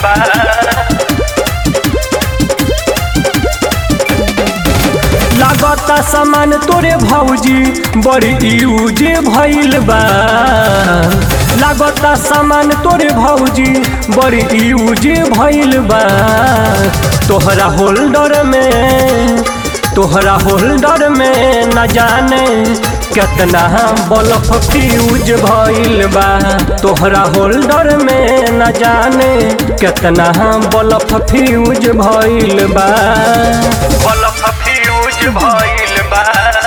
बा लागता सामान तोरे भौजी बड़ी यूज भइल बा लागता सामान तोरे भौजी बड़ी यूज भइल बा तोहरा होल्डर में तोहरा होल्डर में न जाने केतना बल्ब फ्यूज भइल बा तोहरा होल्डर में न जाने केतना बल्ब फ्यूज भइल बा बल्ब फ्यूज भइल बा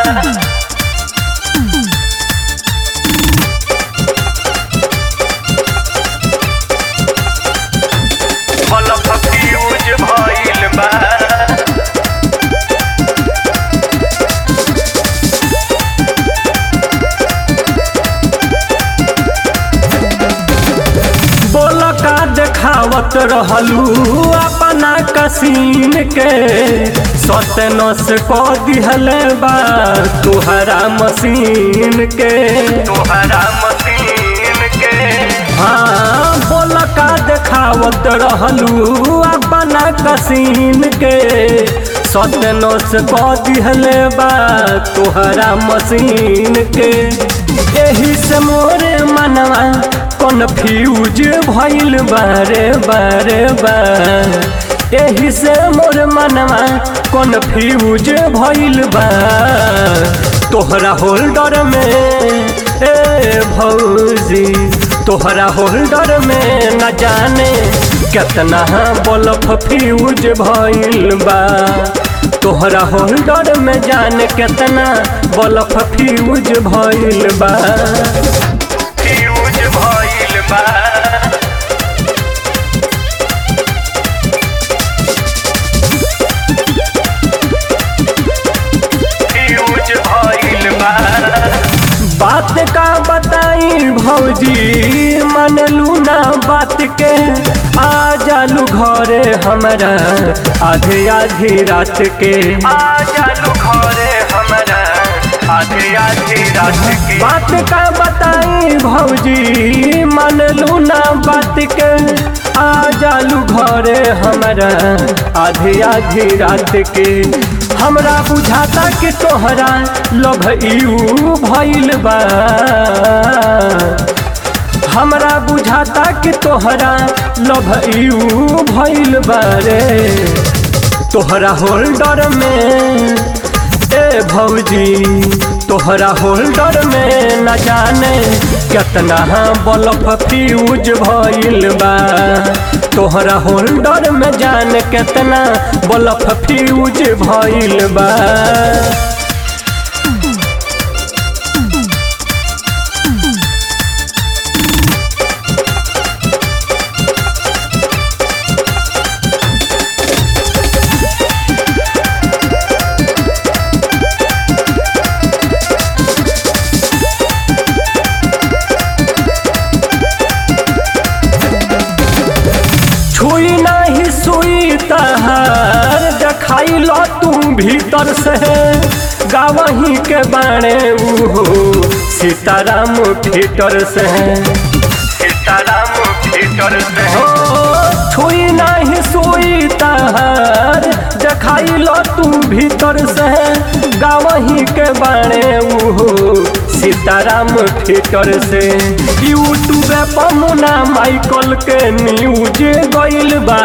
बल्ब फ्यूज भइल बा बोल का देखावत रहलू अपना कसीन के सतनस क दिहल बा तुहरा मशीन के तोहरा मशीन के हाँ बोल का देखावत रहलू अपना कसीन के सतनस क दिहल बा तुहरा मशीन के एही से मोरे मनवा कन्फ्यूज भइल बारे बारे बा एही से मोर मनवा कन्फ्यूज भइल बा तोहरा होल्डर में ए भौजी तोहरा होल्डर में न जाने केतना बल्ब फ्यूज भइल बा तोहरा होल्डर में जाने केतना बल्ब फ्यूज भइल बा फ्यूज भइल बा फ्यूज भइल बा बात का बताई भौजी मनलू ना बात के आ जालू घरे हमरा आधे आधी रात के आ जालू घरे हमरा आधी आधी रात के बात का बताई भौजी मनलू ना बात के आ जालू घरे हमरा आधी आधी रात के हमरा बुझाता कि तोहरा लभ यू भइल बा हमरा बुझाता कि तोहरा लभ यू भइल बा रे तोहरा होल्डर में ए भौजी तोहरा होल्डर में न जाने केतना बल्ब फ्यूज भइल बा तोहरा होल्डर में जाने केतना बल्ब फ्यूज भइल बा छुई नहीं सुई तहार देखाई लो तू भीतर से गावही के बाणे उहो सीताराम थिएटर से सीताराम थिएटर से हो छुई नहीं सुई तहार देखाई लो तू भीतर से गावही के बाणे उहो सीताराम थिएटर से यूट्यूब पर मुना माइकल के न्यूज गइल बा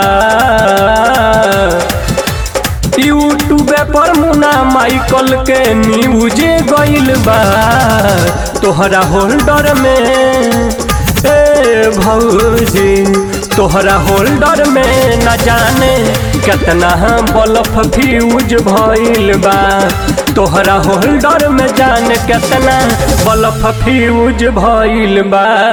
यूट्यूब पर मुना माइकल के न्यूज गइल बा तोहरा होल्डर में ए भौजी तोहरा होल्डर में न जाने केतना बल्ब फ्यूज भइल बा तोहरा होल्डर में जाने केतना बल्ब फ्यूज भइल बा